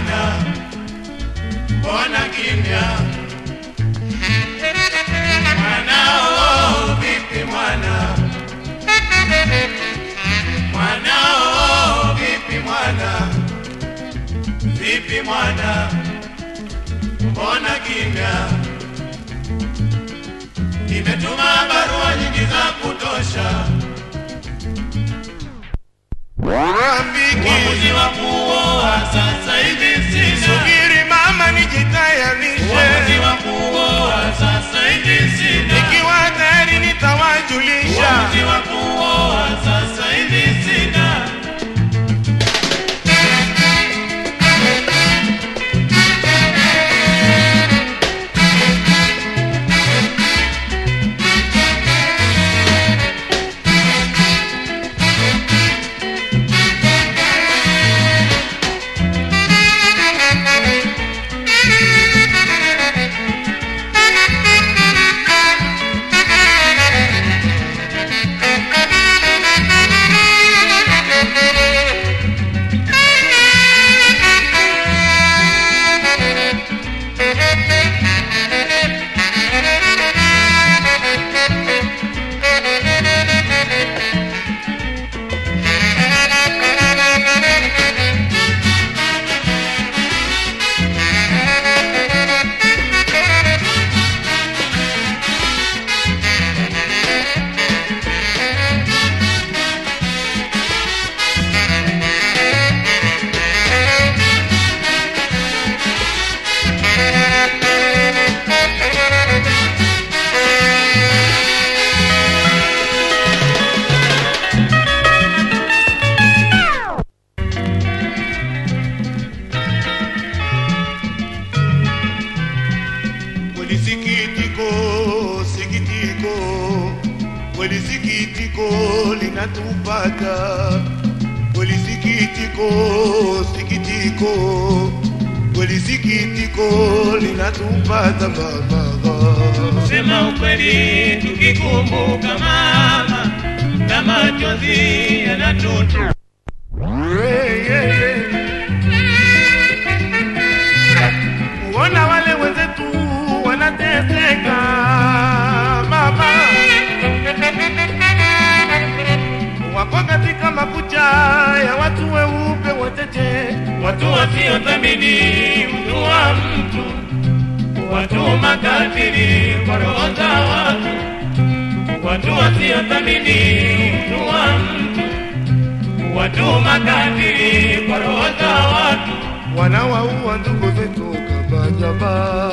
mwana, mbona kimya? Mwanao vipi mwana? Mwanao vipi mwana? Vipi mwana? Mbona kimya? Nimetuma barua nyingi za kutosha. Rafiki, Uamuzi wa kuoa sasa hivi sina. subiri mama, Uamuzi nijitayarishe. wa kuoa sasa hivi sina. Nikiwa tayari nitawajulisha. Uamuzi wa kuoa sasa hivi sina. Kweli sikitiko, sikitiko, kweli sikitiko linatupata. Kweli sikitiko, sikitiko, kweli sikitiko linatupata mama. Sema ukweli tukikumbuka mama, na machozi yanatutu. Hey, hey, hey. Kuona wale wenzetu wanateseka mama, wako katika makucha ya watu weupe wateche, Watu wasiothamini utu wa mtu, watu makatili kwa roho za watu, watu wasiothamini utu wa mtu, watu makatili kwa roho za watu. wanawaua ndugu zetu kama jamaa.